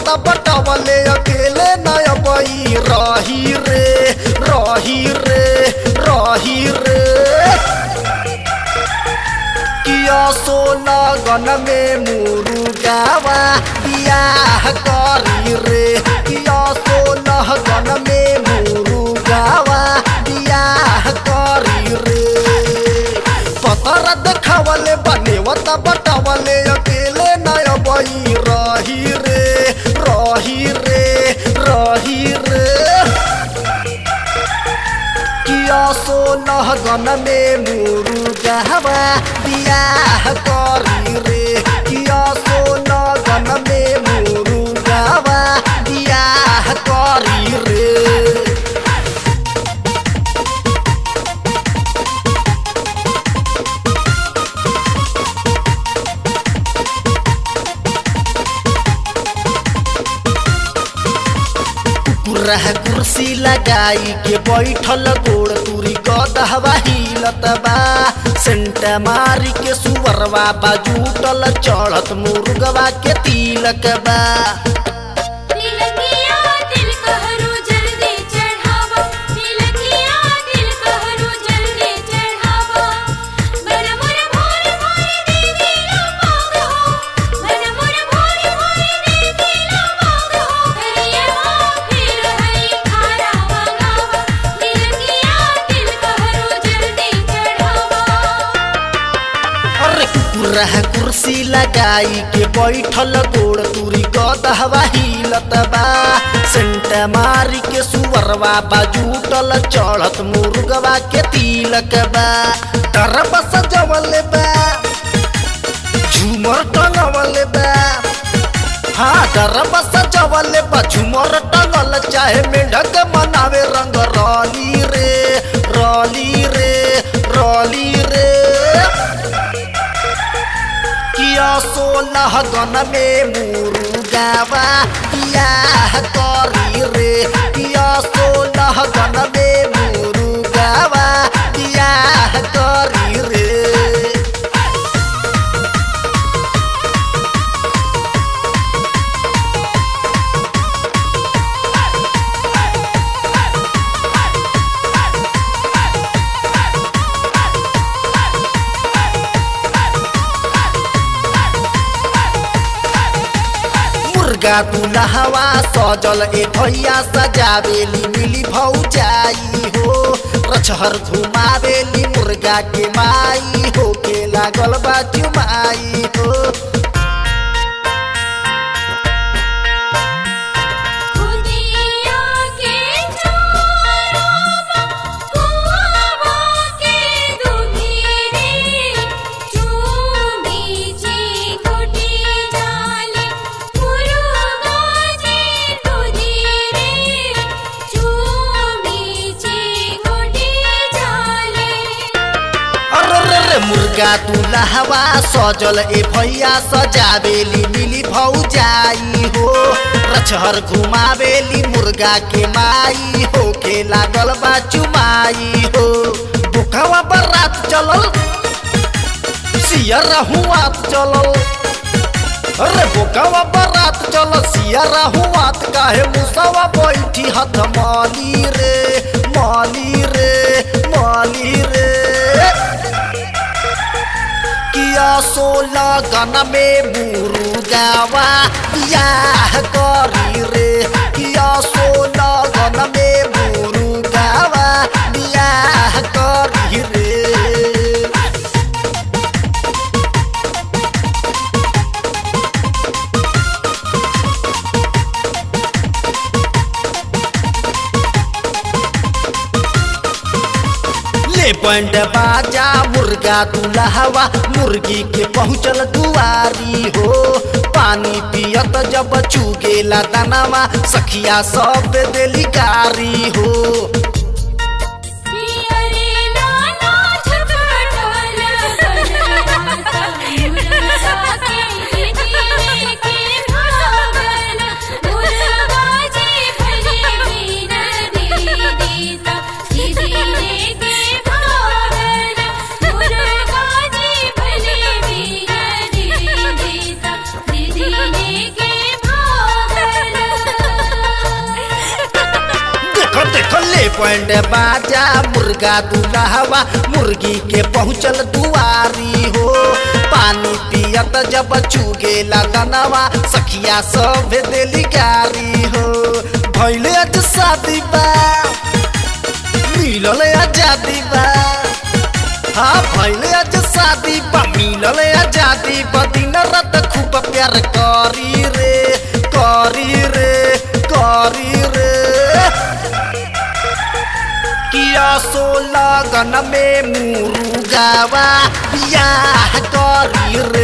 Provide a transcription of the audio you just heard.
बनेवता बटवले अकेले नय बई रही रे रही रे रही रे किया सोना गन में मुरुगावा बियाह करी रे किया सोना गन में मुरुगावा बियाह करी रे पतर देखावले बनेवता बटावले अकेले नय बई रही रे रही रे रही रे किया सोलह गन में मुरुगावा बियाह करी रे किया सोलह गन में मुरुगावा बियाह करी रे कुरह कुर्सी लगाई के बैठल गोड़ तुरी गदहवा हिलत बा सेंट मारी के सुवरवा बाजूटल चढ़त मुर्गवा के तिलक बा तिलकिया दिल कहरू जल्दी चढ़ावा तिलकिया दिल कहरू जल्दी चढ़ावा बन मोर भोर भोर देवी लमाग हो बन मोर भोर भोर देवी लमाग हो हरिया फिर हई खारा मंगावा तिलकिया दिल कहरू जल्दी चढ़ावा अरे कुरह कुर्सी लगाई के बैठल गोड़ तुरी गदहवा हिलत बा सेंट मारी के सुवरवा बाजूटल चढ़त मुर्गवा के तिलक बा तरब सजवले बा झूमर टंगवले बा हाँ डरब सजवले बा झूमर टंगल चाहे मेढक मनावे रंग रली रे रली रे रली रे किया सोलह गन में मुरुगावा बियाह करी रे किया सोलह गन में मुरुगावा बियाह करी रे मुर्गा दुलहवा सजल ए भैया सजावेली मिली भौजाई हो रछहर घुमावेली मुर्गा के माई हो के लागल बा चुमाई हो खुदिया के चोरवा कुआवा के दुधीरे चूमी जी कुटी जाले मुरुगा जी दुधीरे चूमी जी कुटी जाले अरे रे रे मुर्गा दुलहवा सजल ए भैया सजावेली मिली भौजाई हो रछहर घुमावेली मुर्गा के माई हो के लागल बा चुमाई हो बुखावा बरात चलल सियर हुआत चलल अरे बोकावा बरात चल सियारा हुआत काहे मुसावा बैठी हाथ माली रे माली रे माली रे किया सोला गन में मुरुगावा बियाह करी रे किया सोला गन में मुरुगावा बियाह करी रे ले बंड बाजा मुर्गा दुलहवा मुर्गी के पहुँचल दुआरी हो पानी पियत जब चुगेला दानावा सखिया सब देली गारी हो अरे लाला छकटल मुर्गा के जीने के भागल मुर्गा जी भले बिन दीदीता जीने के भागल मुर्गा जी भले बिन दीदीता जीने के भागल बैंड बाजा मुर्गा दुल्हवा मुर्गी के पहुँचल दुआरी हो पानी पियत जब चुगे लगनवा सखिया सब दिली गारी हो भैले आज शादी बा मिलल आजादी बा हाँ भैले आज शादी बा मिलल आजादी बा दिन रात खूब प्यार करी रे करी रे करी रे किया सो लगन में मुरुगावा बियाह करी रे